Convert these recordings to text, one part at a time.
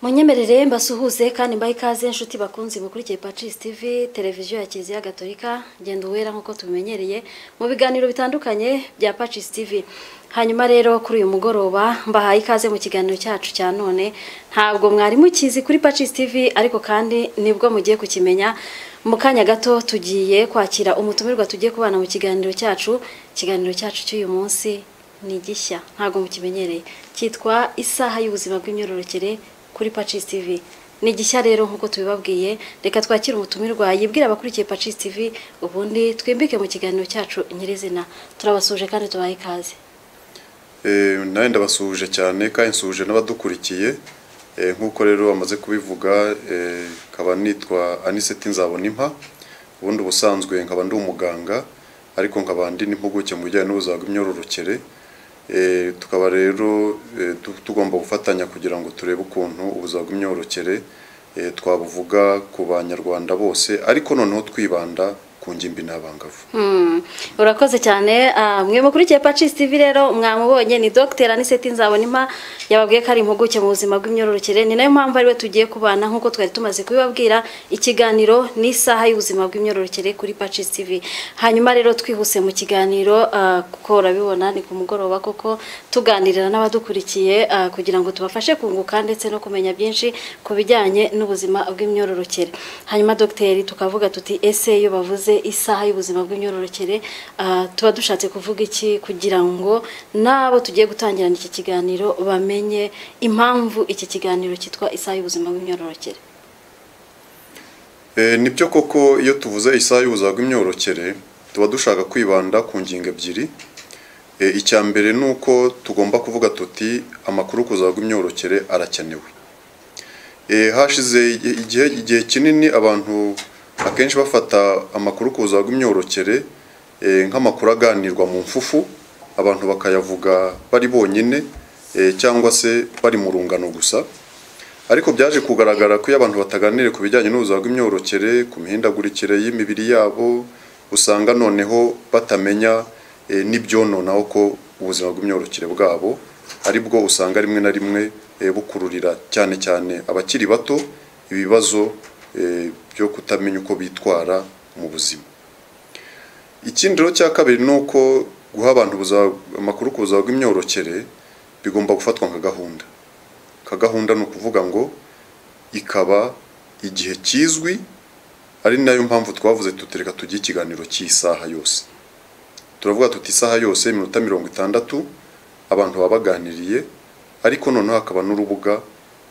munyemerere mbasuhuze kandi mbahe ikaze inshuti bakunzi mukurikiye pacis tv televiziyo ya kiliziya gatolika genda uwera nk'uko tubimenyereye mu biganiro bitandukanye bya pacis tv hanyuma rero kuri uyu mugoroba mbahaye ikaze mu kiganiro cyacu cya none ntabwo mwari mukizi kuri pacis tv ariko kandi nibwo mugiye kukimenya mu kanya gato tugiye kwakira umutumirwa tugiye kubana mu kiganiro cyacu ikiganiro cyacu cy'uyu munsi ni gishya ntabwo mukimenyereye cyitwa isaha y'ubuzima bw'imyororokere kuri Pacis TV ni gishya rero nk'uko tubibabwiye reka twakire umutumirwa yibwira abakurikiye Pacis TV ubundi twimbike mu kiganiro cyacu nyirizina turabasuje kandi tubahe ikaze Eh, nawe ndabasuhuje cyane kandi nsuhuje n'abadukurikiye Eh, nk'uko rero bamaze kubivuga eh, nkaba nitwa aniseti nzabona impa ubundi ubusanzwe nkaba ndi umuganga ariko nkaba ndi n'impuguke mu bijyanye n'ubuzima bw'imyororokere Eh, tukaba rero eh, tu- tugomba gufatanya kugira ngo turebe ukuntu ubuzima bw'imyororokere eh, twabuvuga ku banyarwanda bose ariko noneho twibanda ku ngimbi n'abangavu Hmm, urakoze cyane ah, mwe mukurikiye Pacis TV rero mwamubonye ni Dr Aniseti Nzabonimpa yababwiye ko ari impuguke mu buzima bw'imyororokere ni nayo mpamvu ariwe tugiye kubana nk'uko twari tumaze kubibabwira ikiganiro ni isaha y'ubuzima bw'imyororokere kuri Pacis TV hanyuma rero twihuse mu kiganiro ah, kuko urabibona ni ku mugoroba koko tuganirira n'abadukurikiye ah, kugira ngo tubafashe kunguka ndetse no kumenya byinshi ku bijyanye n'ubuzima bw'imyororokere hanyuma dogiteri tukavuga tuti ese iyo bavuze isaha y'ubuzima bw'imyororokere ah, tuba dushatse kuvuga iki kugira ngo n'abo tugiye gutangirana iki kiganiro bamenye impamvu iki kiganiro cyitwa isaha y'ubuzima bw'imyororokere Eh, nibyo koko iyo tuvuze isaha y'ubuzima bw'imyororokere tuba dushaka kwibanda ku ngingo ebyiri Eh, icya mbere ni uko tugomba kuvuga tuti amakuru ku buzima bw'imyororokere arakenewe Eh, hashize i- igihe igihe kinini abantu akenshi bafata amakuru ku buzima bw'imyororokere eh, nk'amakuru aganirwa mu mfufu abantu bakayavuga bari bonyine eh, cyangwa se bari mu rungano gusa ariko byaje kugaragara ko iyo abantu bataganiriye ku bijyanye n'ubuzima bw'imyororokere ku mihindagurikire y'imibiri yabo usanga noneho batamenya eh, n'ibyononeraho ko ubuzima bw'imyororokere bwabo ari bwo usanga rimwe na rimwe eh, bukururira cyane cyane abakiri bato ibibazo eh, byo kutamenya uko bitwara mu buzima ikindi rero cya kabiri ni uko guha abantu ubuzima- amakuru ku buzima bw'imyororokere bigomba gufatwa nka gahunda ka gahunda ni ukuvuga ngo ikaba igihe kizwi ari nayo mpamvu twavuze tutereka tujye ikiganiro cy'isaha yose turavuga tuti isaha yose iminota mirongo itandatu abantu baba baganiriye ariko noneho hakaba n'urubuga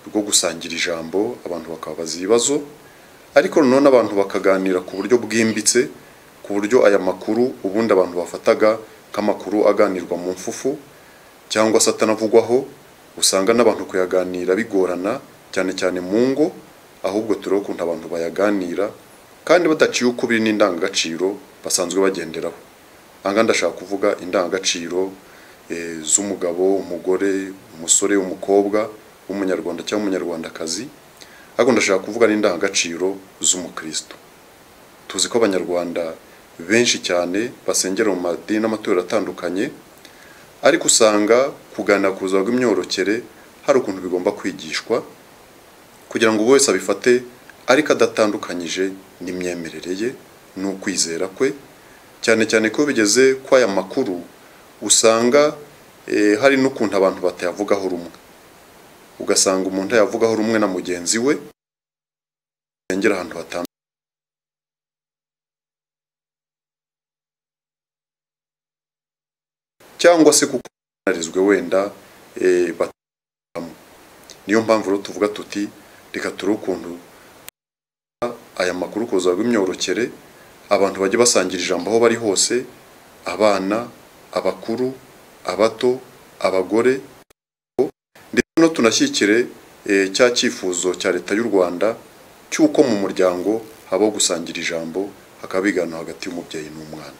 rwo gusangira ijambo abantu bakababaza ibibazo ariko noneho n'abantu bakaganira ku buryo bwimbitse ku buryo aya makuru ubundi abantu bafataga nk'amakuru aganirwa mu mfufu cyangwa se atanavugwaho usanga n'abantu kuyaganira bigorana cyane cyane mu ngo ahubwo turebe ukuntu abantu bayaganira kandi badaciye ukubiri n'indangagaciro basanzwe bagenderaho aha ndashaka kuvuga indangagaciro eh, z'umugabo umugore umusore umukobwa w'umunyarwanda cyangwa umunyarwandakazi ariko ndashaka kuvuga n'indangagaciro z'umukristo tuzi ko abanyarwanda benshi cyane basengera mu madini n'amatorero atandukanye ariko usanga kuganira ku buzima bw'imyororokere hari ukuntu bigomba kwigishwa kugira ngo buri wese abifate ariko adatandukanyije n'imyemerere ye n'ukwizera kwe cyane cyane ko bigeze ko aya makuru usanga eh, hari n'ukuntu abantu batayavugaho rumwe ugasanga umuntu yavugaho rumwe na mugenzi we yengera ahantu hatandukanye cyangwa se kuko banarizwe wenda eh, batamo niyo mpamvu rero tuvuga tuti reka turebe ukuntu aya makuru ku buzima bw'imyororokere abantu bajye basangira ijambo aho bari hose abana abakuru abato abagore ndetse no tunashyikire eh, cya cyifuzo cya leta y'u rwanda cy'uko mu muryango habaho gusangira ijambo hakaba biganwa hagati y'umubyeyi n'umwana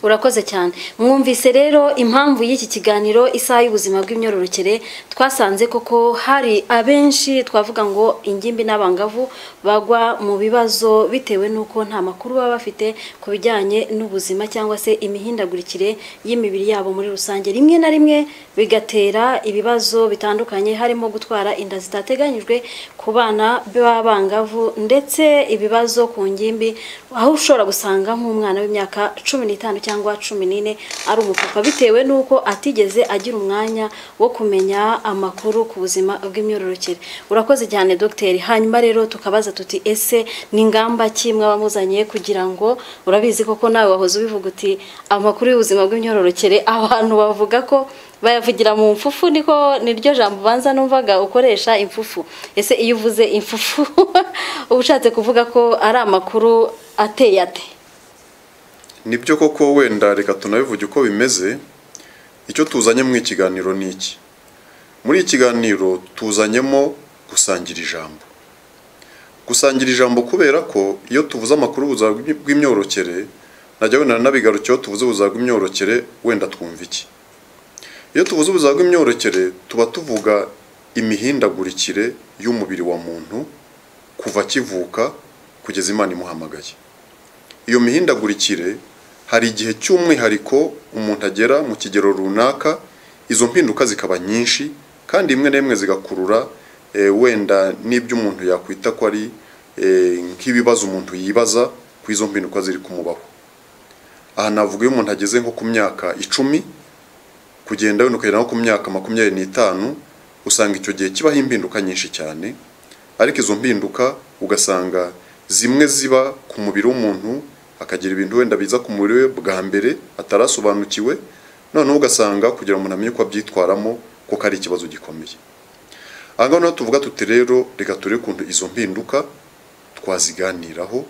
urakoze cyane mwumvise rero impamvu y'iki kiganiro isaha y'ubuzima bw'imyororokere twasanze koko hari abenshi twavuga ngo ingimbi n'abangavu bagwa mu bibazo bitewe n'uko nta makuru baba bafite ku bijyanye n'ubuzima cyangwa se imihindagurikire y'imibiri yabo muri rusange rimwe na rimwe bigatera ibibazo bitandukanye harimo gutwara inda zitateganyijwe ku bana b'abangavu ndetse ibibazo ku ngimbi aho ushobora gusanga nk'umwana w'imyaka cumi n'itanu cyangwa cumi n'ine ari umupapa bitewe n'uko atigeze agira umwanya wo kumenya amakuru ku buzima bw'imyororokere urakoze cyane dogiteri hanyuma rero tukabaza tuti ese ni ngamba ki mwaba muzanye kugira ngo urabizi koko nawe wahoze ubivuga uti amakuru y'ubuzima bw'imyororokere abantu bavuga ko bayavugira mu mfufu niko niryo jambo ubanza numvaga ukoresha imfufu ese iyo uvuze imfufu uba ushatse kuvuga ko ari amakuru ateye ate nibyo koko wenda reka tunabivuge uko bimeze icyo tuzanye muri iki kiganiro ni iki muri iki kiganiro tuzanyemo gusangira ijambo gusangira ijambo kubera ko iyo tuvuze amakuru ubuzima bw'imyororokere najya wenda nabigarukiyeho tuvuze ubuzima bw'imyororokere wenda twumva iki iyo tuvuze ubuzima bw'imyororokere tuba tuvuga imihindagurikire y'umubiri wa muntu kuva akivuka kugeza imana imuhamagaye iyo mihindagurikire hari igihe cy'umwihariko umuntu agera mu kigero runaka izo mpinduka zikaba nyinshi kandi imwe n'imwe zigakurura wenda n'ibyo umuntu yakwita ko ari nk'ibibazo umuntu yibaza ku izo mpinduka ziri kumubaho aha navuga iyo umuntu ageze nko ku myaka icumi kugenda wenda ukagera nko ku myaka makumyabiri n'itanu usanga icyo gihe kibaho impinduka nyinshi cyane ariko izo mpinduka ugasanga zimwe ziba ku mubiri w'umuntu akagira ibintu wenda biza ku mubiri we bwa mbere atarasobanukiwe noneho ugasanga kugira umuntu amenye uko abyitwaramo ko ari ikibazo gikomeye aha ngaha niho tuvuga tuti rero reka turebe ukuntu izo mpinduka twaziganiraho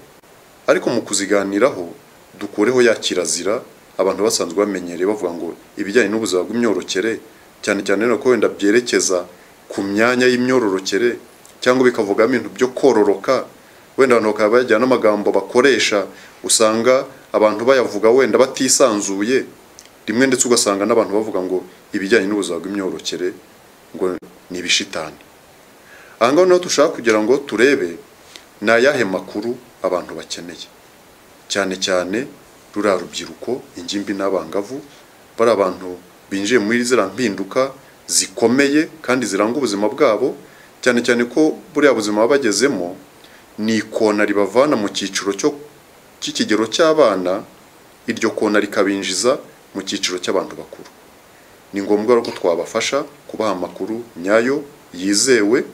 ariko mu kuziganiraho dukureho ya kirazira abantu basanzwe bamenyereye bavuga ngo ibijyanye n'ubuzima bw'imyororokere cyane cyane ko wenda byerekeza ku myanya y'imyororokere cyangwa bikavuga ibintu byo kororoka wenda abantu bakaba bagira n'amagambo bakoresha usanga abantu bayavuga wenda batisanzuye rimwe ndetse ugasanga n'abantu bavuga ngo ibijyanye n'ubuzima bw'imyororokere ngo ni ibishitani aha ngaha niho dushaka kugira ngo turebe ni ayahe makuru abantu bakeneye cyane cyane ruriya rubyiruko ingimbi n'abangavu bari abantu binjiye muri ziriya mpinduka zikomeye kandi ziranga ubuzima bwabo cyane cyane ko buriya buzima baba bagezemo ni ikona ribavana mu cyiciro cy'ikigero cy'abana iryo kona rikabinjiza mu cyiciro cy'abantu bakuru ni ngombwa ko twabafasha kubaha amakuru nyayo yizewe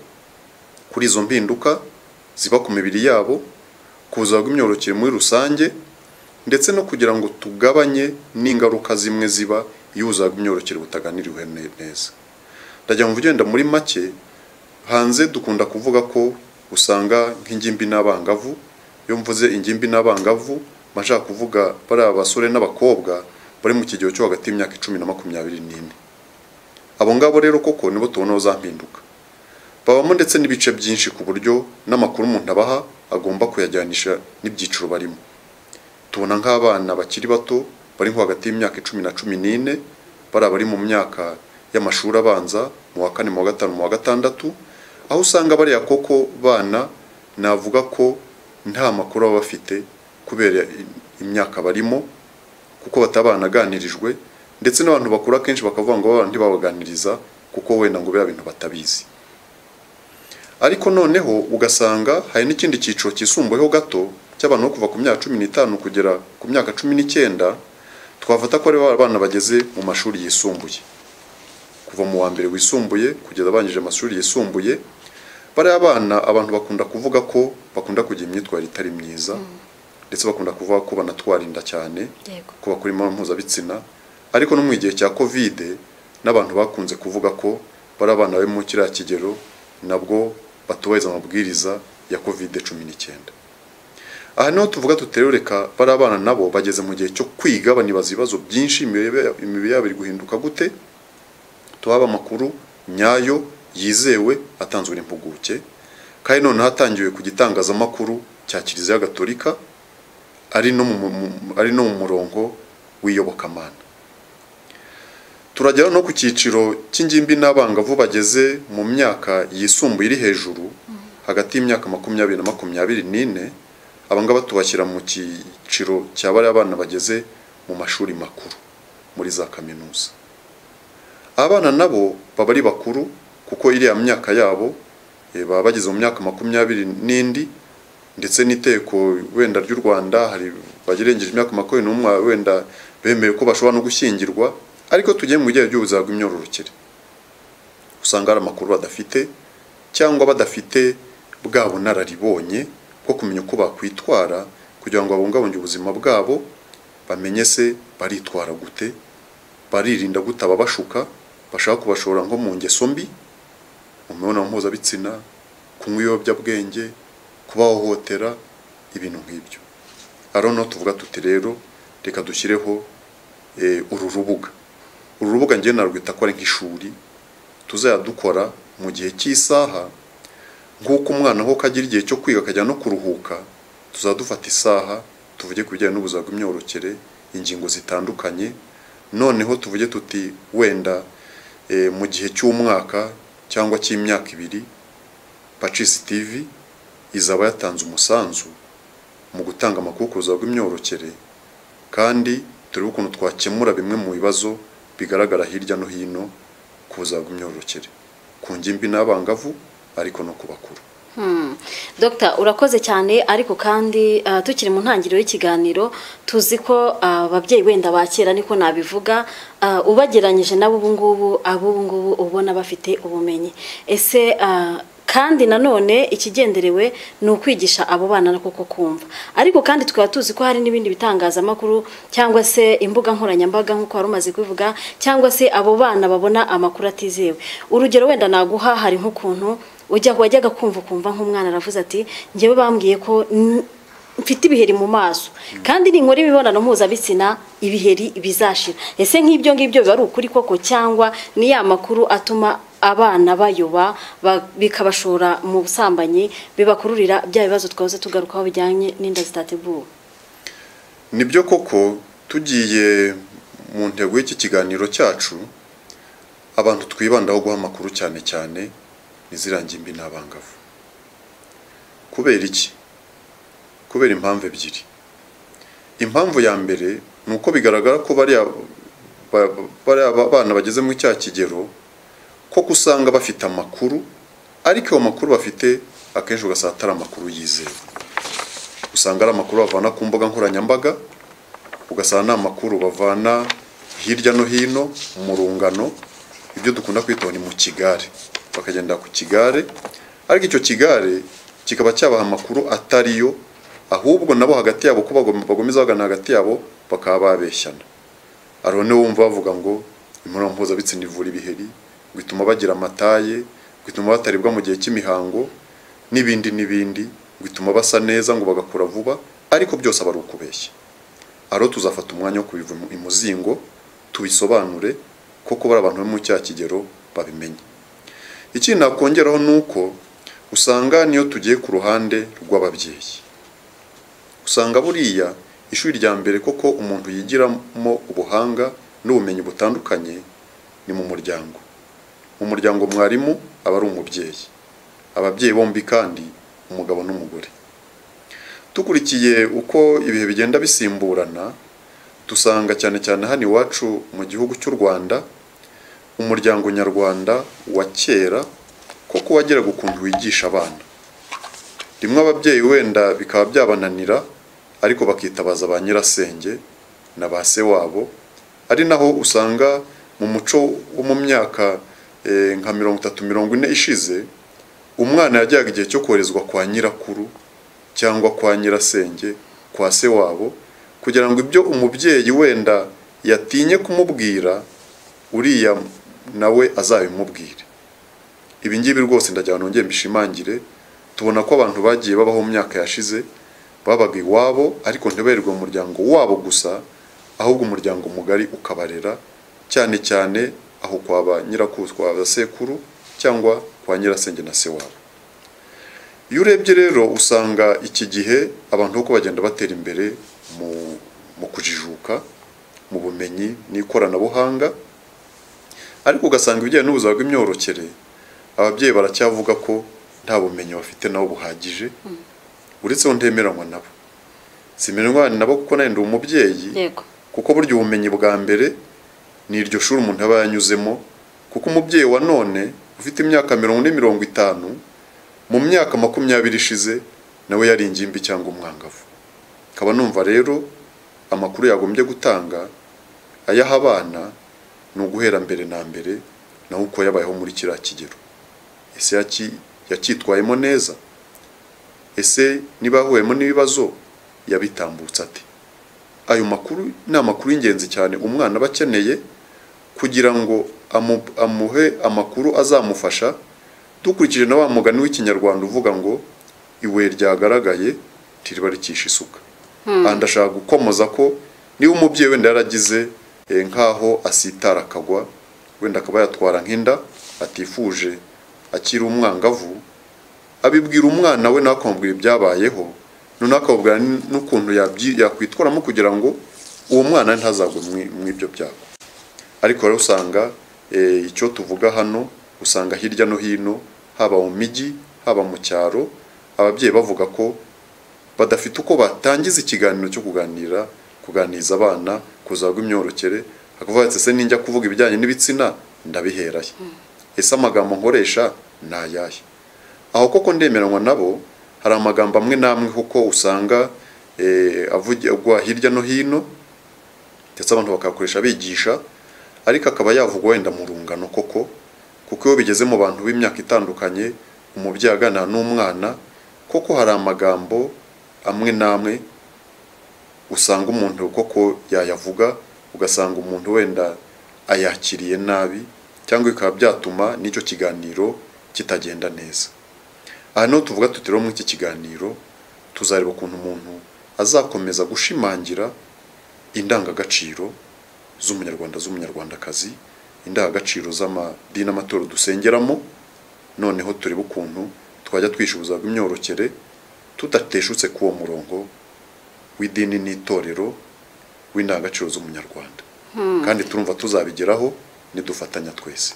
kuri izo mpinduka ziba ku mibiri yabo ku buzima bw'imyororokere muri rusange ndetse no kugira ngo tugabanye n'ingaruka zimwe ziba iyo ubuzima bw'imyororokere butaganiriwe neza ndagira ngo ugenda muri make hanze dukunda kuvuga ko usanga nk'ingimbi n'abangavu iyo mvuze ingimbi n'abangavu mba nshaka kuvuga bari abasore n'abakobwa bari mu kigero cyo hagati y'imyaka icumi na makumyabiri n'ine abo ngabo rero koko nibo tubonaho za mpinduka babamo ndetse n'ibice byinshi ku buryo n'amakuru umuntu abaha agomba kuyajyanisha n'ibyiciro barimo tubona nk'abana bakiri bato bari nko hagati y'imyaka icumi na cumi n'ine bari abari mu myaka y'amashuri abanza mu wa kane mu wa gatanu mu wa gatandatu aho usanga bariya koko bana navuga ko nta makuru baba bafite kubera imyaka barimo kuko batabanaganirijwe ndetse n'abantu bakuru akenshi bakavuga ngo baba ntibabaganiriza kuko wenda ngo biba bintu batabizi ariko noneho ugasanga hari n'ikindi cyiciro cyisumbuyeho gato cy'abantu bo kuva ku myaka cumi n'itanu kugera ku myaka cumi n'icyenda twafata ko ari abana bageze mu mashuri yisumbuye kuva mu wa mbere wisumbuye kugeza abangije amashuri yisumbuye bariya abana abantu bakunda kuvuga ko bakunda kugira imyitwarire itari myiza ndetse bakunda kuvuga ko banatwara inda cyane ko bakora imibonano mpuzabitsina ariko no mu gihe cya kovide n'abantu bakunze kuvuga ko bari abana bari mu kiriya kigero nabwo batubahiriza amabwiriza ya kovide cumi n'icyenda aha niho tuvuga tuterereka bari abana nabo bageze mu gihe cyo kwiga banibaza ibibazo byinshi imibiri yabo iri guhinduka gute tuhaba amakuru nyayo yizewe atanzwe n'impuguke kandi noneho atangiwe ku gitangazamakuru cya kiliziya gatolika ari no mu mu- ari no mu murongo w'iyobokamana turagera no ku cyiciro cy'ingimbi n'abangavu bageze mu myaka yisumbuye iri hejuru hagati y'imyaka makumyabiri na makumyabiri n'ine abangaba tubashyira mu cyiciro cya bariya bana bageze mu mashuri makuru muri za kaminuza abana nabo baba ari bakuru kuko iriya myaka yabo eh, baba bageze mu myaka makumyabiri n'indi ndetse n'iteko wenda ry'u Rwanda hari bagerengeje imyaka makumyabiri n'umwe wenda bemeye ko bashobora no gushyingirwa ariko tugiye mu bijyanye by'ubuzima bw'imyororokere usanga hari amakuru badafite cyangwa badafite bwa bunararibonye bwo kumenya uko bakwitwara kugira ngo babungabunge ubuzima bwabo bamenye se baritwara gute baririnda gute ababashuka bashaka kubashora nko mu ngeso mbi mu mibonano mpuzabitsina kunywa ibiyobyabwenge kubahohotera ibintu nk'ibyo ari no tuvuga tuti rero reka dushyireho eh, uru rubuga uru rubuga njyewe narwita ko ari nk'ishuri tuzajya dukora mu gihe cy'isaha nk'uko umwana ho kagira igihe cyo kwiga akajya no kuruhuka tuzajya dufata isaha tuvuge ku bijyanye n'ubuzima bw'imyororokere ingingo zitandukanye noneho tuvuge tuti wenda eh, mu gihe cy'umwaka cyangwa cy'imyaka ibiri pacisi tivi izaba yatanze umusanzu mu gutanga amakuru ku buzima bw'imyororokere kandi turebe ukuntu twakemura bimwe mu bibazo bigaragara hirya no hino ku buzima bw'imyororokere ku ngimbi n'abangavu ariko no ku bakuru Dr urakoze cyane ariko kandi ah, tukiri mu ntangiriro y'ikiganiro tuzi ko ah, ababyeyi wenda ba kera niko nabivuga ah, ubageranyije nabo ubu ngubu ab'ubu ngubu ubona bafite ubumenyi ese ah, kandi nanone ikigenderewe ni ukwigisha abo bana na koko kumva ariko kandi tukaba tuzi ko hari n'ibindi bitangazamakuru cyangwa se imbuga nkoranyambaga nk'uko wari umaze kubivuga cyangwa se abo bana babona amakuru atizewe urugero wenda naguha hari nk'ukuntu ujya wajyaga kumva ukumva nk'umwana aravuze ati njyewe bambwiye ko n- mfite ibiheri mu maso kandi ninkora imibonano mpuzabitsina ibiheri bizashira ese nk'ibyo ngibyo biba ari ukuri koko cyangwa ni ya makuru atuma abana bayoba ba- bikabashora mu busambanyi bibakururira bya bibazo twahoze tugarukaho bijyanye n'inda zitateguwe nibyo koko tugiye mu ntego y'iki kiganiro cyacu abantu twibandaho guha amakuru cyane cyane ni ziriya ngimbi n'abangavu kubera iki kubera impamvu ebyiri impamvu ya mbere ni uko bigaragara ko bariya ba- bariya ba- bana bageze muri cya kigero koko usanga bafite amakuru ariko ayo makuru bafite akenshi ugasanga atari amakuru yizewe usanga ari amakuru bavana ku mbuga nkoranyambaga ugasanga ni amakuru bavana hirya no hino mu rungano ibyo dukunda kwita ni mu kigare bakagenda ku kigare ariko icyo kigare kikaba cyabaha amakuru atari yo ahubwo nabo hagati yabo ko bagom- bagomeza bagana hagati yabo bakaba babeshyana hari niwe wumva bavuga ngo imibonano mpuzabitsina ivura ibiheri ngo ituma bagira amataye ngo ituma bataribwa mu gihe cy'imihango n'ibindi n'ibindi ngo ituma basa neza ngo bagakura vuba ariko byose aba ari ukubeshya aro tuzafata umwanya wo kubiva imu- imuzingo tubisobanure koko bari abantu bo mu cya kigero babimenye ikindi nakongeraho ni uko usanga niyo tugiye ku ruhande rw'ababyeyi usanga buriya ishuri rya mbere koko umuntu yigiramo ubuhanga n'ubumenyi butandukanye ni mu muryango mu muryango mwarimu aba ari umubyeyi ababyeyi bombi kandi umugabo n'umugore dukurikiye uko ibihe bigenda bisimburana dusanga cyane cyane hano iwacu mu gihugu cy'u rwanda umuryango nyarwanda wa kera koko wageraga ukuntu wigisha abana rimwe ababyeyi wenda bikaba byabananira ariko bakitabaza ba nyirasenge na ba se wabo ari naho usanga mu muco wo mu myaka eh, nka mirongo itatu mirongo ine ishize umwana yajyaga igihe cyo koherezwa kwa nyirakuru cyangwa kwa nyirasenge kwa se wabo kugira ngo ibyo umubyeyi wenda yatinye kumubwira uriya nawe azabimubwire ibi ngibi rwose ndagira ngo nongere mbishimangire tubona ko abantu bagiye babaho mu myaka yashize babaga iwabo ariko ntibarirwe mu muryango wabo gusa ahubwo umuryango mugari ukabarera cyane cyane aho kwaba nyirakuru kwa sekuru cyangwa kwa nyirasenge na se wabo iyo urebye rero usanga iki gihe abantu uko bagenda batera imbere mu- mu kujijuka mu bumenyi n'ikoranabuhanga ariko ugasanga ibijyanye n'ubuzima bw'imyororokere ababyeyi baracyavuga ko nta bumenyi bafite nabo buhagije uretse ko ntemeranywa nabo simeranywa nabo kuko nawe ndi umubyeyi yego kuko burya ubumenyi bwa mbere ni iryo shuri umuntu aba yanyuzemo kuko umubyeyi wa none ufite imyaka mirongo ine mirongo itanu mu myaka makumyabiri ishize nawe yari ingimbi cyangwa umwangavu nkaba numva rero amakuru yagombye gutanga ayaha abana ni uguhera mbere na mbere naho uko yabayeho muri kiriya kigero ese yaki- yacyitwayemo neza ese niba yahuyemo n'ibibazo yabitambutse ate ayo makuru ni amakuru y'ingenzi cyane umwana aba akeneye kugira ngo amu- amuhe amakuru azamufasha dukurikije na wa mugani w'ikinyarwanda uvuga ngo ibuye ryagaragaye ntiriba rikisha isuka aha ndashaka gukomoza ko niba umubyeyi wenda yaragize eh, nk'aho asitara akagwa wenda akaba yatwara nk'inda atifuje akiri umwangavu abibwira umwana we nawe akamubwira ibyabayeho noneho akamubwira n- n'ukuntu yabyi- yakwitwaramo kugira ngo uwo mwana ntazagwe mu- mu ibyo byago ariko rero usanga eh, icyo tuvuga hano usanga hirya no hino haba mu mijyi haba mu cyaro ababyeyi bavuga ko badafite uko batangiza ikiganiro cyo kuganira kuganiriza abana kuzagwa imyororokere hakavuga ati ese ninjya kuvuga ibijyanye n'ibitsina ndabiheraye ese amagambo nkoresha ni ayahe aho koko ndemeranywa nabo hari amagambo amwe n'amwe kuko usanga eh, avugirwa hirya no hino ndetse abantu bakayakoresha bigisha ariko akaba yavugwa wenda mu rungano koko kuko iyo bigeze mu bantu b'imyaka itandukanye umubyeyi aganira n'umwana koko hari amagambo amwe n'amwe usanga umuntu koko yayavuga ugasanga umuntu wenda ayakiriye nabi cyangwa bikaba byatuma n'icyo kiganiro kitagenda neza aha niho tuvuga tuti rero muri iki kiganiro tuzareba ukuntu umuntu azakomeza gushimangira indangagaciro z'umunyarwanda z'umunyarwandakazi indangagaciro z'amadini amatoro dusengeramo noneho turebe ukuntu twajya twishuza imyororokere tudateshutse k'uwo murongo w'idini n'itorero w'indangagaciro z'umunyarwanda kandi turumva tuzabigeraho nidufatanya twese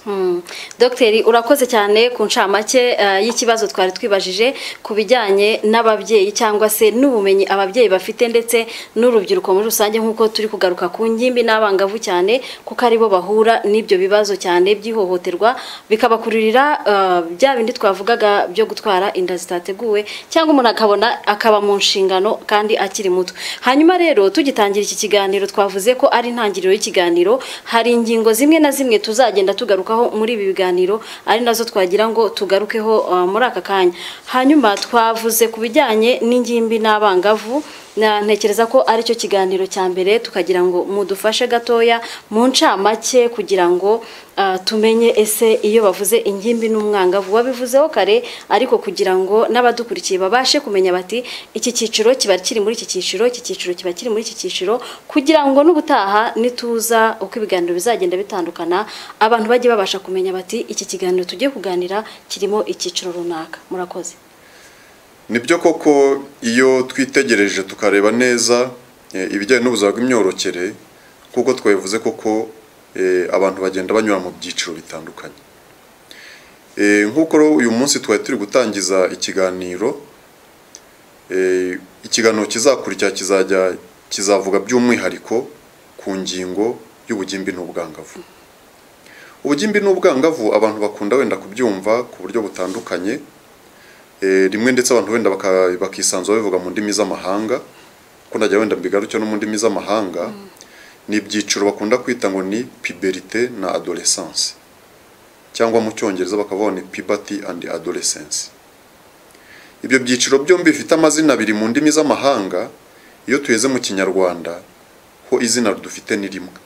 dogiteri urakoze cyane ku ncamake eh, y'ikibazo twari twibajije ku bijyanye n'ababyeyi cyangwa se n'ubumenyi ababyeyi bafite ndetse n'urubyiruko muri rusange nk'uko turi kugaruka ku ngimbi n'abangavu cyane kuko aribo bahura n'ibyo bibazo cyane by'ihohoterwa bikabakururira eh, bya bindi twavugaga byo gutwara inda zitateguwe cyangwa umuntu akabona akaba mu nshingano kandi akiri muto hanyuma rero tugitangira iki kiganiro twavuze ko ari intangiriro y'ikiganiro hari ingingo zimwe na zimwe tuzagenda tugarukaho muri ibi biganiro ari nazo twagira ngo tugarukeho uh, muri aka kanya hanyuma twavuze ku bijyanye n'ingimbi n'abangavu na ntekereza ko ari cyo kiganiro cya mbere tukagira ngo mudufashe gatoya mu ncamake kugira ngo uh, tumenye ese iyo bavuze ingimbi n'umwangavu wabivuzeho kare ariko kugira ngo n'abadukurikiye babashe kumenya bati iki cyiciro kiba kiri muri iki cyiciro iki cyiciro kiba kiri muri iki cyiciro kugira ngo n'ubutaha nituza uko ibiganiro bizagenda bitandukana abantu bajye babasha kumenya bati iki kiganiro tugiye kuganira kirimo icyiciro runaka murakoze nibyo koko iyo twitegereje tukareba neza eh, ibijyanye n'ubuzima bw'imyororokere kuko twabivuze koko eh, abantu bagenda banyura mu byiciro bitandukanye Eh, nk'uko rero uyu munsi twari turi gutangiza ikiganiro eh, ikiganiro kizakurikira kizajya kizavuga by'umwihariko ku ngingo y'ubugimbi n'ubwangavu ubugimbi n'ubwangavu abantu bakunda wenda kubyumva ku buryo butandukanye Eh, rimwe ndetse abantu wenda baka- bakisanzura bivuga mu ndimi z'amahanga ko najya wenda mbigarukira no mu ndimi z'amahanga ni ibyiciro bakunda kwita ngo ni puberite na adolescence cyangwa mu cyongereza bakavuga ngo ni puberty and adolescence ibyo byiciro byombi bifite amazina abiri mu ndimi z'amahanga iyo tugeze mu kinyarwanda ho izina dufite ni rimwe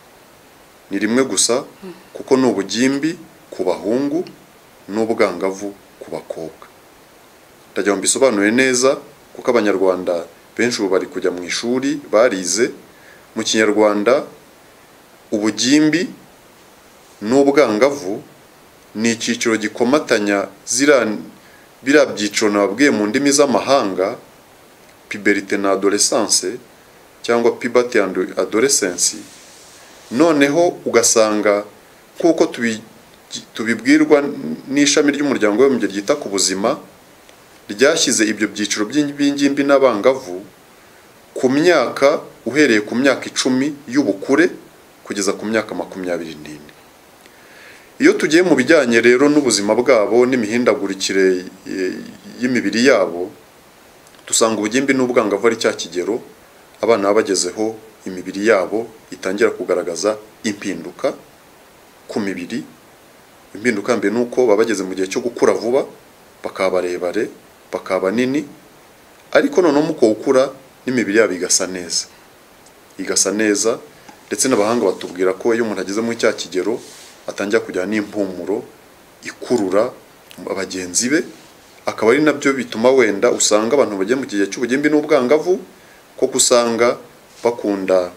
ni rimwe gusa kuko ni ubugimbi ku bahungu n'ubwangavu ku bakobwa ndajya ngo mbisobanure neza kuko abanyarwanda benshi ubu bari kujya mu ishuri barize mu kinyarwanda ubugimbi n'ubwangavu ni icyiciro gikomatanya zira biriya byiciro nababwiye mu ndimi z'amahanga puberite na adolescence cyangwa puberty and adolescence noneho ugasanga kuko tubi- tubibwirwa n'ishami ry'umuryango w'abibumbye ryita ku buzima ryashyize ibyo byiciro by'ingimbi n'abangavu ku myaka uhereye ku myaka icumi y'ubukure kugeza ku myaka makumyabiri n'ine iyo tugiye mu bijyanye rero n'ubuzima bwabo n'imihindagurikire eh, y'imibiri yabo dusanga ubugimbi n'ubwangavu ari cya kigero abana baba bagezeho imibiri yabo itangira kugaragaza impinduka ku mibiri impinduka mbere ni uko baba bageze mu gihe cyo gukura vuba bakaba barebare bakaba banini ariko noneho mu ukura n'imibiri yabo igasa neza igasa neza ndetse n'abahanga batubwira ko iyo umuntu ageze muri cya kigero atangira kujyana n'impumuro ikurura bagenzi be akaba ari nabyo bituma wenda usanga abantu bagiye mu gihe cy'ubugimbi n'ubwangavu kuko usanga bakunda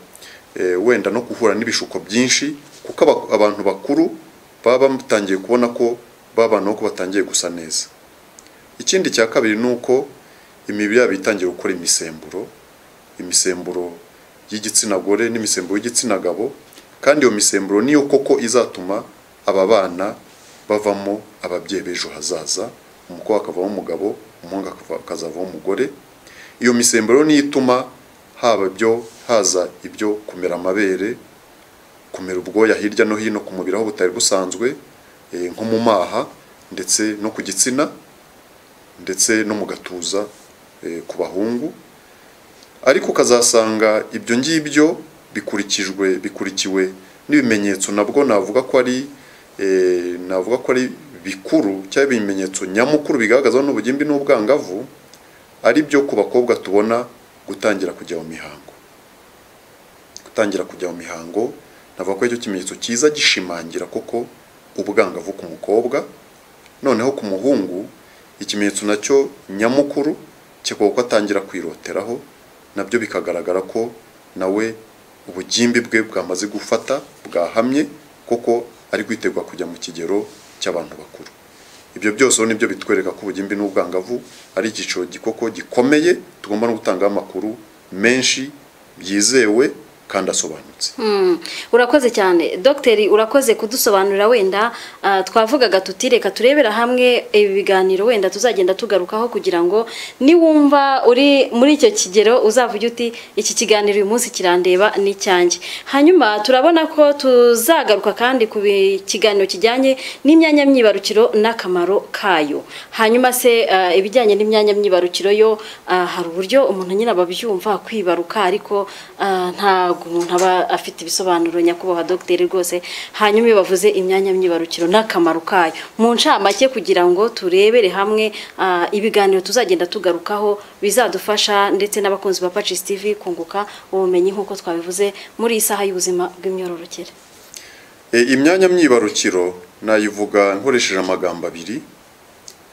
eh, wenda no guhura n'ibishuko byinshi kuko aba- abantu bakuru baba batangiye kubona ko babana ko batangiye gusa neza ikindi cya kabiri ni uko imibiri yabo itangiye gukora imisemburo imisemburo y'igitsina gore n'imisemburo y'igitsina gabo kandi iyo misemburo niyo koko izatuma aba bana bavamo ababyeyi b'ejo hazaza umukobwa akavamo umugabo umuhungu akava- akazavamo umugore iyo misemburo niyo ituma haba ibyo haza ibyo kumera amabere kumera ubwoya hirya no hino ku mubiri aho butari busanzwe eh, nko mu maha ndetse no ku gitsina ndetse no mu gatuza eh, ku bahungu ariko ukazasanga ibyo ngibyo bikurikijwe bikurikiwe n'ibimenyetso nabwo navuga ko ari eh, navuga ko ari bikuru cyangwa ibimenyetso nyamukuru bigaragaza n'ubugimbi n'ubwangavu ari byo ku bakobwa tubona gutangira kujya mu mihango gutangira kujya mu mihango navuga ko icyo kimenyetso cyiza gishimangira koko ubwangavu ku mukobwa noneho ku muhungu ikimenyetso nacyo nyamukuru kikaba ko atangira kwiroteraho nabyo bikagaragara ko nawe ubugimbi bwe bwamaze gufata bwahamye koko ari kwitegura kujya mu kigero cy'abantu bakuru ibyo byose rero nibyo bitwereka ko ubugimbi n'ubwangavu ari icyiciro gikoko gikomeye tugomba no gutangaho amakuru menshi yizewe kandi asobanutse Mm, urakoze cyane dogiteri urakoze kudusobanurira wenda ah, twavugaga tuti reka turebera hamwe ibi biganiro wenda tuzagenda tugarukaho kugira ngo niwumva uri muri icyo kigero uzavuge uti iki kiganiro uyu munsi kirandeba ni icyanjye hanyuma turabona ko tuzagaruka kandi ku bi- kiganiro kijyanye n'imyanya myibarukiro n'akamaro kayo hanyuma se ah, ibijyanye n'imyanya myibarukiro yo ah, hari uburyo umuntu nyine ababyumva kwibaruka ariko ah, ntabwo umuntu aba afite ibisobanuro nyakubahwa dogiteri rwose hanyuma iyo bavuze imyanya myibarukiro n'akamaro kayo mu ncamake kugira ngo turebere hamwe ah, ibiganiro tuzagenda tugarukaho bizadufasha ndetse n'abakunzi ba Pacis TV kunguka ubumenyi nk'uko twabivuze muri iyi saha y'ubuzima bw'imyororokere E, imyanya myibarukiro nayivuga nkoresheje amagambo abiri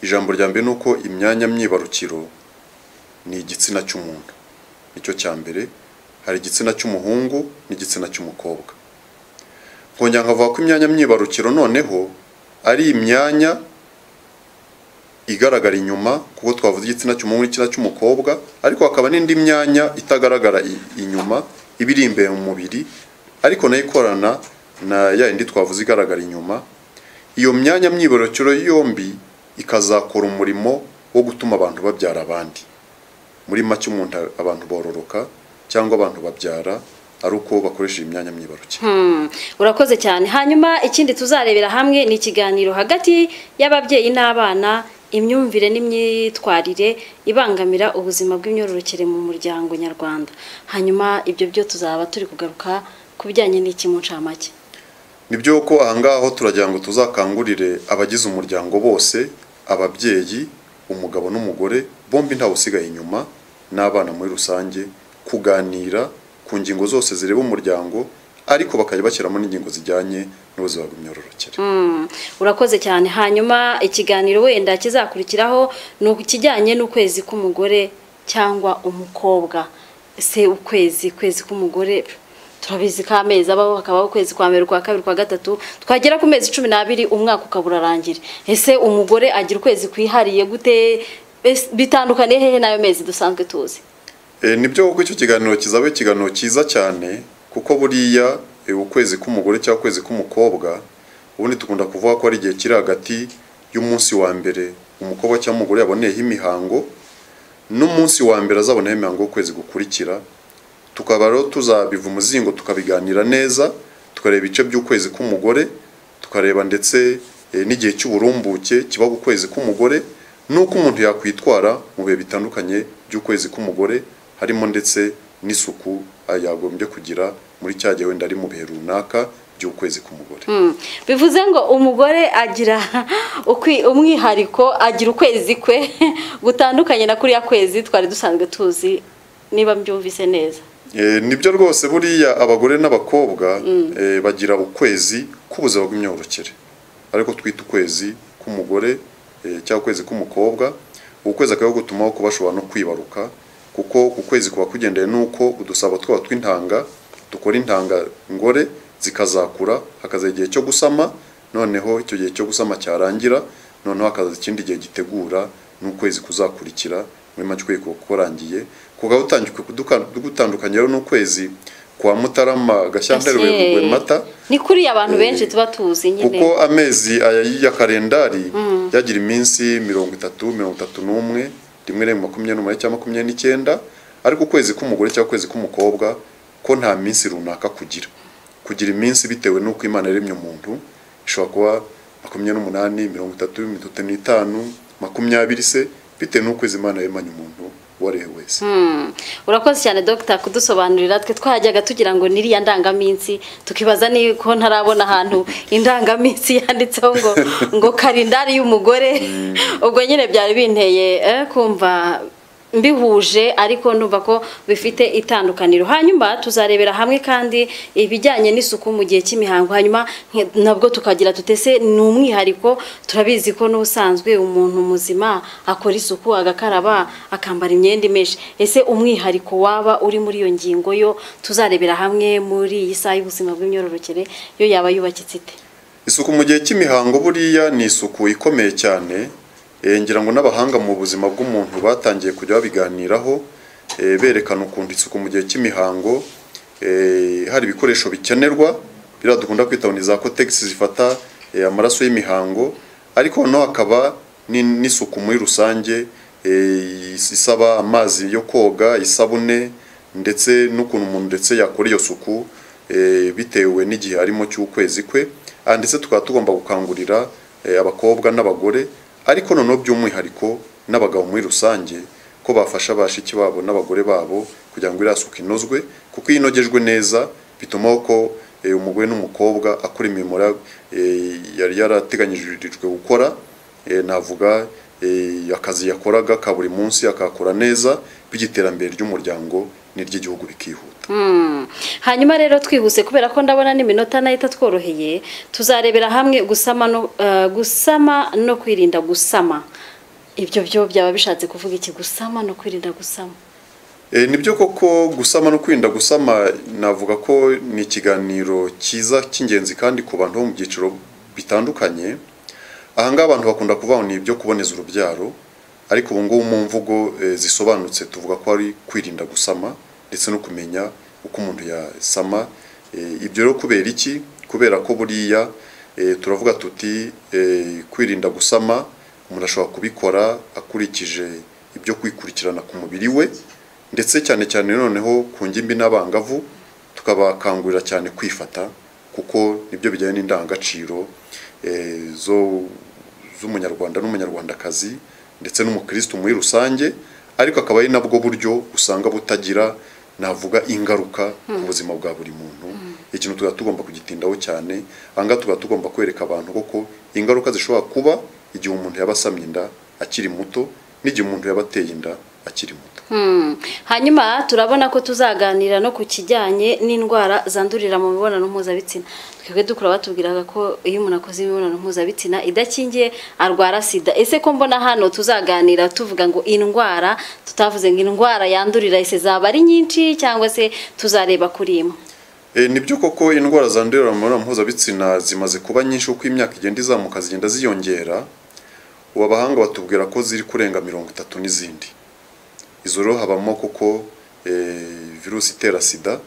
ijambo rya mbere ni uko imyanya myibarukiro ni igitsina cy'umuntu nicyo cya mbere hari igitsina cy'umuhungu n'igitsina cy'umukobwa nkongera nkavuga ko imyanya myibarukiro noneho ari imyanya igaragara inyuma kuko twavuze igitsina cy'umuhungu n'igitsina cy'umukobwa ariko hakaba n'indi myanya itagaragara i- inyuma iba iri imbere mu mubiri ariko nayo ikorana na ya yindi twavuze igaragara inyuma iyo myanya myibarukiro yombi ikazakora umurimo wo gutuma abantu babyara abandi muri make umuntu abantu bororoka cyangwa abantu babyara ari uko bakoresheje imyanya myibarukiro Hmm, urakoze cyane hanyuma ikindi tuzarebera hamwe ni ikiganiro hagati y'ababyeyi n'abana imyumvire n'imyitwarire ibangamira ubuzima bw'imyororokere mu muryango nyarwanda hanyuma ibyo byo tuzaba turi kugaruka ku bijyanye n'iki mu ncamake nibyo ko ahangaha aho turagira ngo tuzakangurire abagize umuryango bose ababyeyi umugabo n'umugore bombi ntawe usigaye inyuma n'abana muri rusange kuganira ku ngingo zose zireba umuryango ariko bakajya bashyiramo n'ingingo zijyanye n'ubuzima bw'imyororokere Mm, urakoze cyane hanyuma ikiganiro wenda kizakurikiraho ni ikijyanye n'ukwezi k'umugore cyangwa umukobwa se ukwezi kwezi k'umugore turabizi ko amezi abaho hakabaho ukwezi kwa mbere kwa kabiri kwa gatatu twagera ku mezi cumi n'abiri umwaka ukaba urarangira ese umugore agira ukwezi kwihariye gute Ese bitandukaniye hehe n'ayo mezi dusanzwe tuzi Eh, nibyo kuko icyo kiganiro kizaba ikiganiro cyiza cyane kuko buriya eh, ukwezi k'umugore cyangwa ukwezi k'umukobwa ubundi tukunda kuvuga ko ari igihe kiri hagati y'umunsi wa mbere umukobwa cyangwa umugore yaboneyeho imihango n'umunsi wa mbere azabonaho imihango w'ukwezi gukurikira tukaba rero tuzabiva umuzingo tukabiganira neza tukareba ibice by'ukwezi k'umugore tukareba ndetse eh, n'igihe cy'uburumbuke kiba ku kwezi k'umugore n'uko umuntu yakwitwara mu bihe bitandukanye by'ukwezi k'umugore harimo ndetse n'isuku ah, yagombye kugira muri cya gihe wenda ari mu bihe runaka by'ukwezi k'umugore Mm. bivuze ngo umugore agira ukwi- umwihariko agira ukwezi kwe gutandukanye na kuriya kwezi twari dusanzwe tuzi niba mbyumvise neza Eh, nibyo rwose buriya abagore n'abakobwa eh, bagira ukwezi k'ubuzima bw'imyororokere ariko twita ukwezi k'umugore eh, cyangwa ukwezi k'umukobwa ukwezi akaba gutumaho kuba bashobora no kwibaruka kuko ukwezi kuba kugendeye n'uko udusabo twaba tw'intanga dukora intanga ngore zikazakura hakaza igihe cyo gusama noneho icyo gihe cyo gusama cyarangira noneho hakaza ikindi gihe gitegura n'ukwezi kuzakurikira muri make ukwezi kuba kurangiye kugaba gutandukanye rero n'ukwezi kwa mutarama gashyantare Ese, werurwe mata ni kuriya abantu Eh, benshi tuba tuzi nyine kuko amezi aya ya kalendari yagira iminsi mirongo itatu mirongo itatu n'umwe rimwe rimwe makumyabiri n'umunani cyangwa makumyabiri n'icyenda ariko ukwezi k'umugore cyangwa ukwezi k'umukobwa ko nta minsi runaka kugira kugira iminsi bitewe n'uko imana yaremye umuntu ishobora kuba makumyabiri n'umunani mirongo itatu mirongo itatu n'itanu makumyabiri se bitewe n'ukwezi imana yaremanye umuntu uwo ari we wese Mm. urakoze cyane dogita kudusobanurira twe twajyaga tugira ngo niriya ndangaminsi tukibaza niko ntarabona ahantu indangaminsi yanditseho ngo ngo kalendari y'umugore ubwo nyine byari binteye eh, kumva mbihuje ariko numva ko bifite itandukaniro hanyuma tuzarebera hamwe kandi ibijyanye n'isuku mu gihe cy'imihango hanyuma nke- nabwo tukagira tutese ni umwihariko turabizi ko n'ubusanzwe umuntu muzima akora isuku agakaraba akambara imyenda imeshe ese umwihariko waba uri muri iyo ngingo yo tuzarebera hamwe muri iyi saha y'ubuzima bw'imyororokere yo yaba yubakitse ite isuku mu gihe cy'imihango buriya ni isuku ikomeye cyane Eh, ngira ngo n'abahanga mu buzima bw'umuntu batangiye kujya babiganiraho eh, berekana ukuntu isuku mu gihe cy'imihango eh, hari ibikoresho bikenerwa biriya dukunda kwita ngo ni za kotegisi zifata eh, amaraso y'imihango ariko noneho hakaba ni- n'isuku muri rusange eh, isaba amazi yo koga isabune ndetse n'ukuntu umuntu ndetse yakora iyo suku eh, bitewe n'igihe arimo cy'ukwezi kwe Ah, ndetse tukaba tugomba gukangurira eh, abakobwa n'abagore ariko noneho by'umwihariko n'abagabo muri rusange ko bafasha bashiki babo n'abagore babo kugira ngo iriya suku inozwe kuko iyo inogejwe neza bituma ko eh, umugore n'umukobwa akora imirimo yari- eh, yari yarateganyirijwe gukora eh, navuga eh, akazi yakoraga ka buri munsi akakora neza bityo iterambere ry'umuryango n'iry'igihugu bikihuta Mm. hanyuma rero twihuse kubera ko ndabona n'iminota nayo itatworoheye tuzarebera hamwe gusama no eh, gusama no kwirinda gusama ibyo byo byaba bishatse kuvuga iki gusama no kwirinda gusama E, nibyo koko gusama no kwirinda gusama navuga ko ni ikiganiro cyiza cy'ingenzi kandi ku bantu bo mu byiciro bitandukanye aha ngaha abantu bakunda kuvuga ngo ni ibyo kuboneza urubyaro ariko ubu ngubu mu mvugo e, zisobanutse tuvuga ko ari kwirinda gusama ndetse no kumenya uko umuntu yasama e, ibyo rero kubera iki kubera ko buriya e, turavuga tuti e, kwirinda gusama umuntu ashobora kubikora akurikije ibyo kwikurikirana ku mubiri we ndetse cyane cyane noneho ku ngimbi n'abangavu tukabakangurira cyane kwifata kuko nibyo bijyanye n'indangagaciro eh, zo z'umunyarwanda n'umunyarwandakazi ndetse n'umukristo muri rusange ariko akaba ari nabwo buryo usanga butagira navuga ingaruka ku buzima bwa buri muntu ikintu tuba tugomba kugitindaho cyane ahangaha tuba tugomba kwereka abantu koko ingaruka zishobora kuba igihe umuntu yaba asamye inda akiri muto n'igihe umuntu yaba ateye inda akiri muto Mm. hanyuma turabona ko tuzaganira no ku kijyanye n'indwara zandurira mu mibonano mpuzabitsina twebwe dukura batubwiraga ko iyo umuntu akoze imibonano mpuzabitsina idakingiye arwara sida ese ko mbona hano tuzaganira tuvuga ngo indwara tutavuze ngo indwara yandurira ese zaba ari nyinshi cyangwa se tuzareba kuri imwe E, ni byo koko indwara zandurira mu mibonano mpuzabitsina zimaze kuba nyinshi uko imyaka igenda izamuka zigenda ziyongera ubu abahanga batubwira ko ziri kurenga mirongo itatu n'izindi izo rero habamo kuko eh, virusi itera sida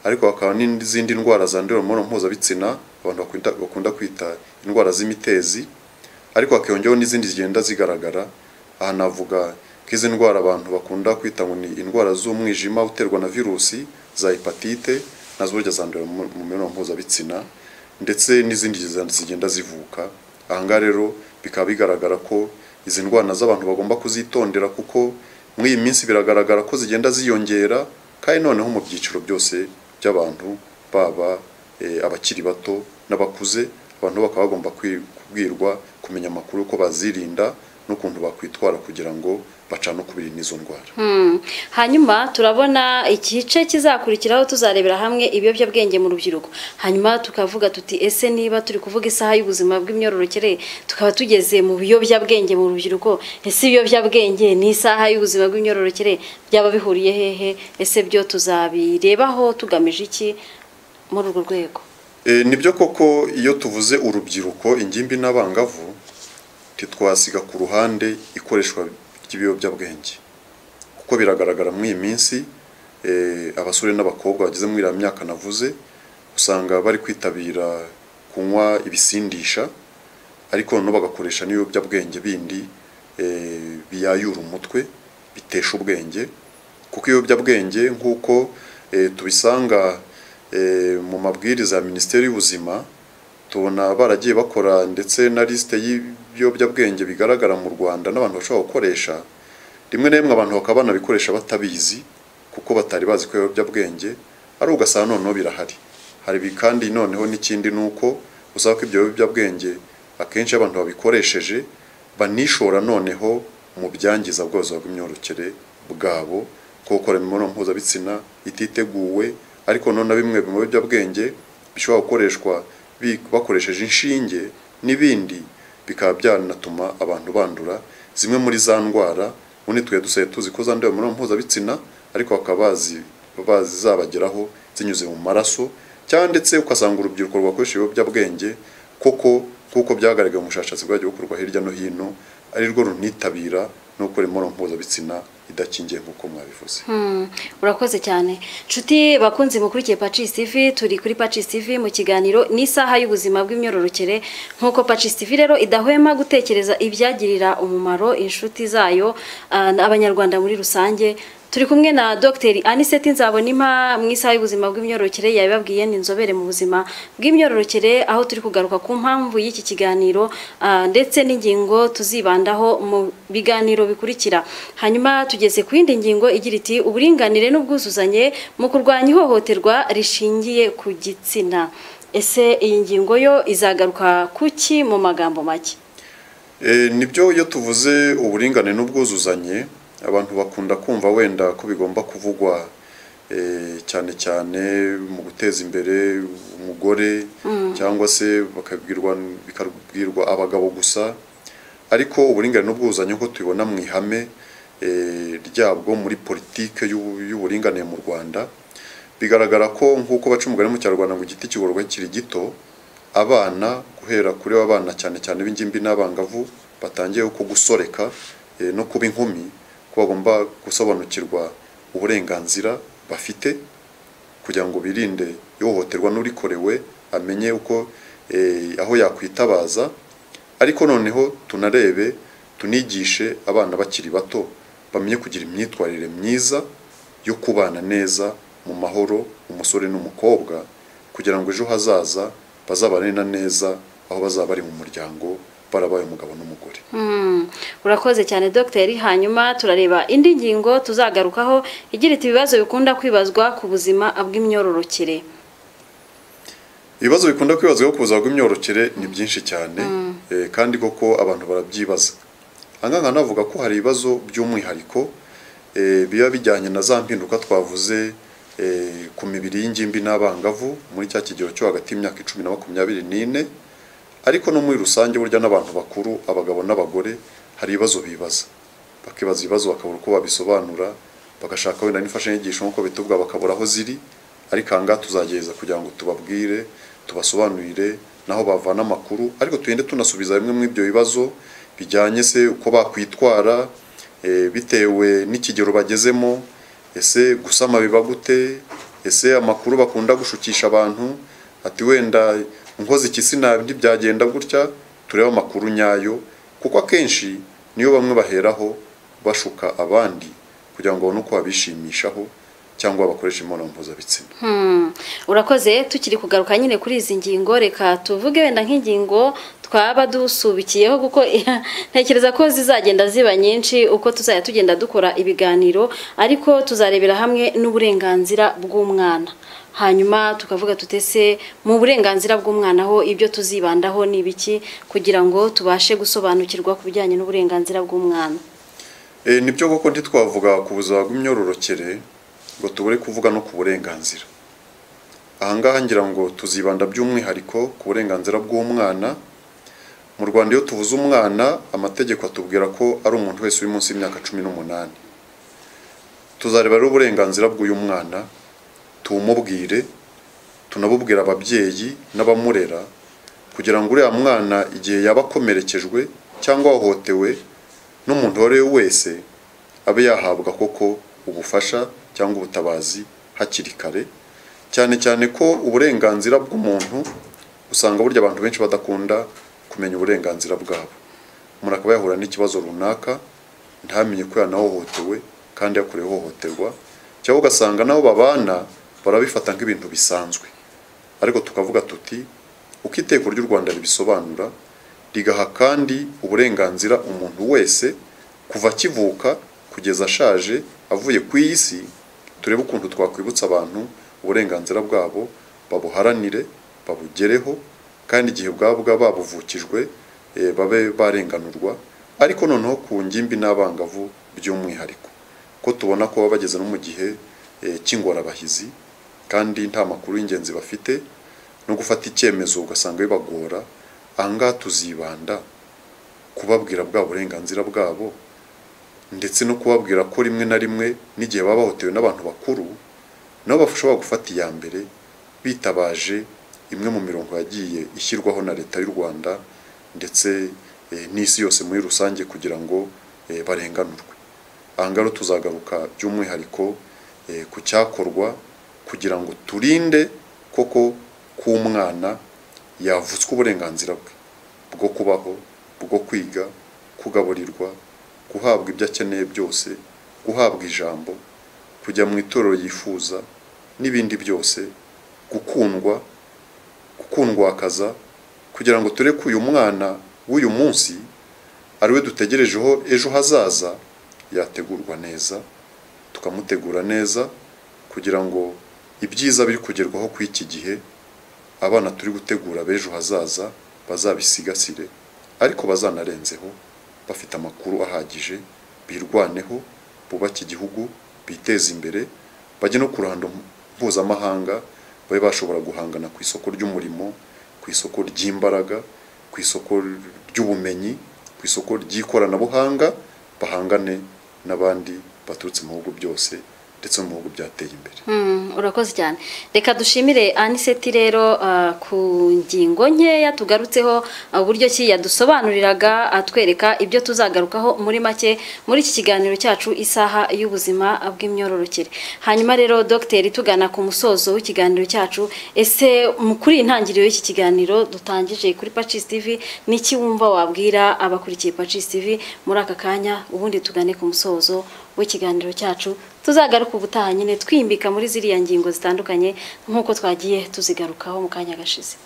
ariko hakaba n'izindi ndwara zandurira mu mibonano mpuzabitsina abantu bakunda, bakunda kwita indwara z'imitezi ariko hakiyongeraho n'izindi zigenda zigaragara aha navuga nk'izi ndwara abantu bakunda kwita ngo ni indwara z'umwijima uterwa na virusi za hepatite nazo burya zandurira mu mu mibonano mpuzabitsina ndetse n'izindi ziza- zigenda zivuka aha ngaha rero bikaba bigaragara ko izi ndwara z'abantu bagomba kuzitondera kuko muri iyi minsi biragaragara ko zigenda ziyongera kandi noneho mu byiciro byose by'abantu baba eh, abakiri bato n'abakuze abantu bakaba bagomba kwi- kubwirwa kumenya amakuru uko bazirinda n'ukuntu bakwitwara kugira ngo bacane ukubiri n'izo ndwara Hmm. hanyuma turabona igice kizakurikiraho tuzarebera hamwe ibiyobyabwenge mu rubyiruko hanyuma tukavuga tuti ese niba turi kuvuga isaha y'ubuzima bw'imyororokere tukaba tugeze mu biyobyabwenge mu rubyiruko ese ibiyobyabwenge ni isaha y'ubuzima bw'imyororokere byaba bihuriye hehe ese byo tuzabirebaho tugamije iki muri urwo rwego E, nibyo koko iyo tuvuze urubyiruko ingimbi n'abangavu ntitwasiga ku ruhande ikoreshwa ry'ibiyobyabwenge kuko biragaragara muri iyi minsi e, abasore n'abakobwa bageze muri iriya myaka navuze usanga bari kwitabira kunywa ibisindisha ariko noneho bagakoresha n'ibiyobyabwenge bindi e, biyayura umutwe bitesha ubwenge kuko ibiyobyabwenge nk'uko e, tubisanga e, mu mabwiriza ya minisiteri y'ubuzima tubona baragiye bakora ndetse na lisite y'ibiyobyabwenge bigaragara mu rwanda n'abantu bashobora gukoresha rimwe na rimwe abantu bakaba banabikoresha batabizi kuko batari bazi ko ibiyobyabwenge ari ugasanga noneho birahari hari ibi kandi noneho n'ikindi ni uko usanga ko ibyo biyobyabwenge akenshi iyo abantu babikoresheje banishora noneho mu byangiza bwose bw'imyororokere bwabo ko gukora imibonano mpuzabitsina ititeguwe ariko noneho na bimwe mu biyobyabwenge bishobora gukoreshwa bi- bakoresheje inshinge n'ibindi bikaba byanatuma abantu bandura zimwe muri za ndwara ubundi twe dusigaye tuzi ko zandura mu mibonano mpuzabitsina ariko bakaba bazi bazabageraho zinyuze mu maraso cyangwa ndetse ugasanga urubyiruko rwakoresha ibiyobyabwenge koko nk'uko byagaragaye mu bushakashatsi bwagiye bukorwa hirya no hino ari rwo runitabira no gukora imibonano mpuzabitsina idakingiye nk'uko mwabivuze Hmm, urakoze cyane nshuti bakunzi mukurikiye Pacis TV turi kuri Pacis TV mu kiganiro n'isaha y'ubuzima bw'imyororokere nk'uko Pacis TV rero idahwema gutekereza ibyagirira umumaro inshuti zayo ah, n'abanyarwanda muri rusange turi kumwe na Dr Anisette Nzabonima mu isaha y'ubuzima bw'imyororokere yabibabwiye ni inzobere mu buzima bw'imyororokere aho turi kugaruka ku mpamvu y'iki kiganiro ah, ndetse n'ingingo tuzibandaho mu biganiro bikurikira hanyuma tugeze ku yindi ngingo igira iti uburinganire n'ubwuzuzanye mu kurwanya ihohoterwa rishingiye ku gitsina ese iyi ngingo yo izagaruka kuki mu magambo make E, nibyo iyo tuvuze uburingane n'ubwuzuzanye abantu bakunda kumva wenda ko bigomba kuvugwa e, cyane cyane mu guteza imbere umugore cyangwa se bakabwirwa bikabwirwa abagabo gusa ariko uburingane n'ubwuzuzanye nk'uko tubibona mu ihame e, ryabwo muri politike y'ubu- y'uburinganire mu Rwanda bigaragara ko nk'uko baca umugani mu Kinyarwanda ngo igiti kigororwa kiri gito abana guhera kuri abana cyane cyane b'ingimbi n'abangavu batangiye ko gusoreka eh, no kuba inkumi ko bagomba gusobanukirwa uburenganzira bafite kugira ngo birinde ihohoterwa n'urikorewe amenye uko eh, aho yakwitabaza ariko noneho tunarebe tunigishe abana bakiri bato bamenye kugira imyitwarire myiza yo kubana neza mu mahoro umusore n'umukobwa kugira ngo ejo hazaza bazabane na neza aho bazaba bari mu muryango barabaye umugabo n'umugore Hmm, urakoze cyane dogiteri hanyuma turareba indi ngingo tuzagarukaho igira iti ibibazo bikunda kwibazwa ku buzima bw'imyororokere ibibazo bikunda kwibazwaho ku buzima bw'imyororokere ni byinshi cyane eh, kandi koko abantu barabyibaza ahangaha navuga ko hari ibibazo by'umwihariko eh, biba bijyanye na za mpinduka twavuze eh, ku mibiri y'ingimbi n'abangavu muri cya kigero cyo hagati y'imyaka icumi na makumyabiri n'ine ariko no muri rusange burya n'abantu bakuru abagabo n'abagore hari ibibazo bibaza bakibaza ibibazo bakabura uko babisobanura bagashaka wenda n'imfashanyigisho nk'uko bitubwa bakabura aho ziri ariko aha ngaha tuzagereza kugira ngo tubabwire tubasobanurire naho bavana amakuru ariko tugende tunasubiza bimwe muri ibyo bibazo bijyanye se uko bakwitwara eh, bitewe n'ikigero bagezemo ese gusama biba gute ese amakuru bakunda gushukisha abantu ati wenda nkoze iki sinabi ntibyagenda gutya turebe amakuru nyayo kuko akenshi niyo bamwe baheraho bashuka abandi kugira ngo babone uko babishimishaho cyangwa bakoresha imibonano mpuzabitsina urakoze tukiri kugaruka nyine kuri izi ngingo reka tuvuge wenda nk'ingingo twaba dusubikiyeho kuko ntekereza ko zizagenda ziba nyinshi uko tuzajya tugenda dukora ibiganiro ariko tuzarebera hamwe n'uburenganzira bw'umwana hanyuma tukavuga tutese mu burenganzira bw'umwana ho ibyo tuzibandaho ni ibiki kugira ngo tubashe gusobanukirwa ku bijyanye n'uburenganzira bw'umwana Eh, nibyo koko ntitwavuga ku buzima bw'imyororokere ngo tubure kuvuga no ku burenganzira ahangaha ngira ngo tuzibanda by'umwihariko ku burenganzira bw'umwana mu rwanda iyo tuvuze umwana amategeko atubwira ko ari umuntu wese uri munsi y'imyaka cumi n'umunani tuzareba rero uburenganzira bw'uyu mwana tumubwire tunabubwira ababyeyi n'abamurera kugira ngo uriya mwana igihe yaba akomerekejwe cyangwa ahohotewe n'umuntu uwo ari we wese abe yahabwa koko ubufasha cyangwa ubutabazi hakiri kare cyane cyane ko uburenganzira bw'umuntu usanga burya abantu benshi badakunda kumenya uburenganzira bwabo umuntu akaba yahura n'ikibazo runaka ntamenye ko yanahohotewe kandi yakorewe ihohoterwa cyangwa ugasanga n'abo babana barabifata nk'ibintu bisanzwe ariko tukavuga tuti uko iteko ry'u rwanda ribisobanura rigaha kandi uburenganzira umuntu wese kuva akivuka kugeza ashaje avuye ku isi turebe ukuntu twakwibutsa abantu uburenganzira bwabo babuharanire babugereho kandi igihe bwaba bwa- babuvukijwe eh, babe barenganurwa ariko noneho ku ngimbi n'abangavu by'umwihariko ko tubona ko baba bageze no mu gihe eh, cy'ingorabahizi kandi nta makuru y'ingenzi bafite no gufata icyemezo ugasanga bibagora aha ngaha tuzibanda kubabwira bwa burenganzira bwabo ndetse no kubabwira ko rimwe na rimwe n'igihe baba bahotewe n'abantu bakuru nabo bashobora gufata iya mbere bitabaje imwe mu mirongo yagiye ishyirwaho na leta y'u rwanda ndetse eh, n'isi yose muri rusange kugira ngo eh, barenganurwe aha ngaha rero tuzagaruka by'umwihariko eh, ku cyakorwa kugira ngo turinde koko k'umwana yavutswe uburenganzira bwe bwo kubaho bwo kwiga kugaburirwa guhabwa ibyo akeneye byose guhabwa ijambo kujya mu itorero yifuza n'ibindi byose gukundwa gukundwakaza kugira ngo ture ko uyu mwana w'uyu munsi ari we dutegerejeho ejo hazaza yategurwa neza tukamutegura neza kugira ngo ibyiza biri kugerwaho ku iki gihe abana turi gutegura b'ejo hazaza bazabisigasire ariko bazanarenzeho bafite amakuru ahagije birwaneho bubake igihugu biteze imbere bajye no ku ruhando mpuzamahanga babe bashobora guhangana ku isoko ry'umurimo ku isoko ry'imbaraga ku isoko ry'ubumenyi ku isoko ry'ikoranabuhanga bahangane n'abandi baturutse mu bihugu byose ndetse no mu bihugu byateye imbere Mm, urakoze cyane reka dushimire aniseti rero ah, ku ngingo nkeya tugarutseho ah, uburyo ki yadusobanuriraga atwereka ibyo tuzagarukaho muri make muri iki kiganiro cyacu isaha y'ubuzima bw'imyororokere hanyuma rero dogiteri tugana ku musozo w'ikiganiro cyacu ese mu- kuri iyi ntangiriro y'iki kiganiro dutangije kuri pacis tv n'iki wumva wabwira abakurikiye pacis tv muri aka kanya ubundi tugane ku musozo w'ikiganiro cyacu tuzagaruka ubutaha nyine twimbika muri ziriya ngingo zitandukanye nk'uko twagiye tuzigarukaho mu kanya gashize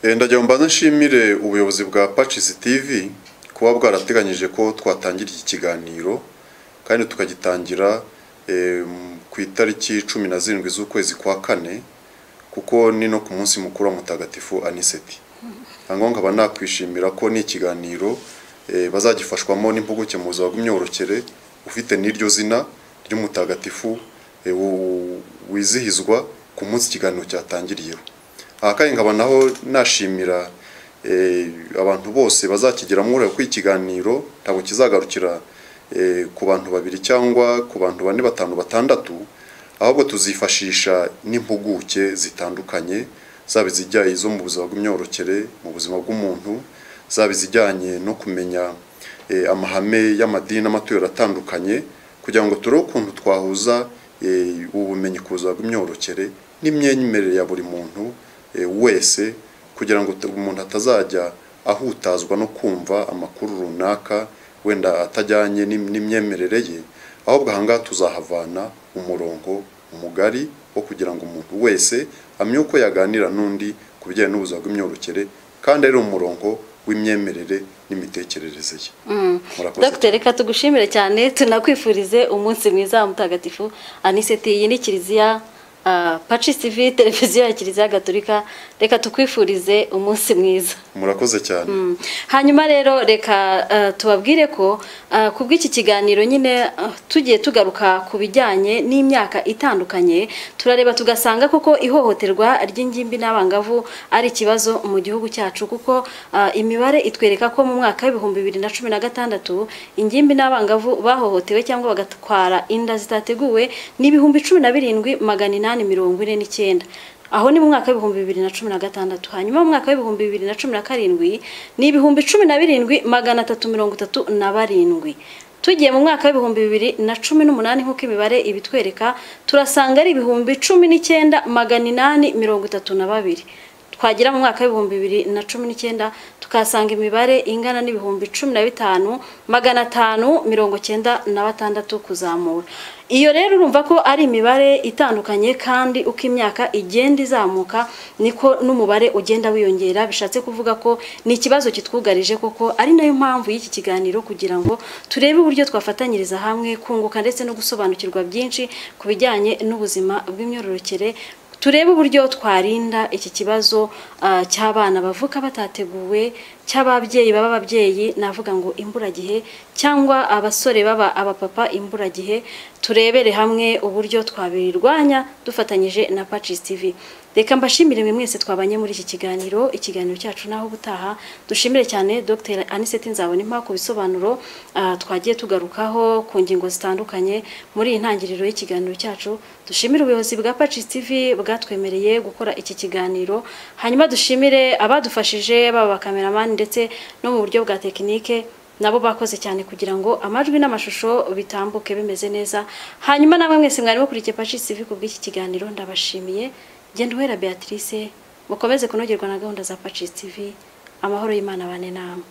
Eh, ndagira ngo mbanze nshimire ubuyobozi bwa Patches TV kuba bwarateganyije ko twatangira iki kiganiro kandi tukagitangira eh, m- ku itariki cumi na zirindwi z'ukwezi kwa kane kuko ni no ku munsi mukuru wa mutagatifu aniseti ngo nkaba nakwishimira ko ni ikiganiro eh, bazagifashwamo n'impuguke mu buzima bw'imyororokere ufite n'iryo zina ry'umutagatifu eh, wu- wizihizwa ku munsi ikiganiro cyatangiriyeho aha kandi nkaba naho nashimira eh, abantu bose bazakigeramo uruhare kuko ikiganiro ntabwo kizagarukira eh, ku bantu babiri cyangwa ku bantu bane batanu batandatu ahubwo tuzifashisha n'impuguke zitandukanye zaba izijyanye zo mu buzima bw'imyororokere mu buzima bw'umuntu zaba izijyanye no kumenya eh, amahame y'amadini n'amatorero atandukanye kugira ngo turebe ukuntu twahuza eh, ubumenyi ku buzima bw'imyororokere n'imyemerere ya buri muntu eh, wese kugira ngo tu- umuntu atazajya ahutazwa no kumva amakuru runaka wenda atajyanye n'im- n'imyemerere ye ahubwo aha ngaha tuzahavana umurongo mugari wo kugira ngo umuntu wese amenye uko yaganira n'undi ku bijyanye n'ubuzima bw'imyororokere kandi ari umurongo w'imyemerere n'imitekerereze ye Murakoze Dr reka tugushimire cyane tunakwifurize umunsi mwiza wa mutagatifu aniseti iyi ni kiliziya ah, pacis tv televiziyo ya kiliziya gatolika reka tukwifurize umunsi mwiza murakoze cyane Mm. hanyuma rero reka eh, tubabwire ko eh, ku bw'iki kiganiro nyine eh, tugiye tugaruka ku bijyanye n'imyaka itandukanye turareba tugasanga koko ihohoterwa ry'ingimbi n'abangavu ari ikibazo mu gihugu cyacu kuko eh, imibare itwereka ko mu mwaka w'ibihumbi bibiri na cumi na gatandatu ingimbi n'abangavu bahohotewe cyangwa bagatwara inda zitateguwe ni ibihumbi cumi na birindwi magana inani mirongo ine n'icyenda aho ni mu mwaka w'ibihumbi bibiri na cumi na gatandatu hanyuma mu mwaka w'ibihumbi bibiri na cumi na karindwi ni ibihumbi cumi na birindwi magana atatu mirongo itatu na barindwi tugiye mu mwaka w'ibihumbi bibiri na cumi n'umunani nk'uko imibare ibitwereka turasanga ari ibihumbi cumi n'icyenda magana inani mirongo itatu na babiri twagera mu mwaka w'ibihumbi bibiri na cumi n'icyenda tukahasanga imibare ingana n'ibihumbi cumi na bitanu magana atanu mirongo cyenda na batandatu kuzamura iyo rero urumva ko ari imibare itandukanye kandi uko imyaka igenda izamuka niko n'umubare ugenda wiyongera bishatse kuvuga ko ni ikibazo kitwugarije koko ari nayo mpamvu y'iki kiganiro kugira ngo turebe uburyo twafatanyiriza hamwe kunguka ndetse no gusobanukirwa byinshi ku bijyanye n'ubuzima bw'imyororokere turebe uburyo twarinda iki kibazo ah, cy'abana bavuka batateguwe cy'ababyeyi baba ababyeyi navuga ngo imburagihe cyangwa abasore baba abapapa imburagihe turebere hamwe uburyo twabirwanya dufatanyije na Pacis TV reka mbashimire mwe mwese twabanye muri iki kiganiro ikiganiro cyacu naho ubutaha dushimire cyane Dr Anisette Nzabonimpa ku bisobanuro ah, twagiye tugarukaho ku ngingo zitandukanye muri iyi ntangiriro y'ikiganiro cyacu dushimire ubuyobozi bwa Pacis TV bwatwemereye gukora iki kiganiro hanyuma dushimire abadufashije baba bakameramani ndetse no mu buryo bwa tekinike nabo bakoze cyane kugira ngo amajwi n'amashusho bitambuke bimeze neza hanyuma namwe mwese mwari mukurikiye Pacis TV ku bw'iki kiganiro ndabashimiye genda uhera Beatrice mukomeze kunogerwa na gahunda za Pacis TV amahoro y'Imana bane namwe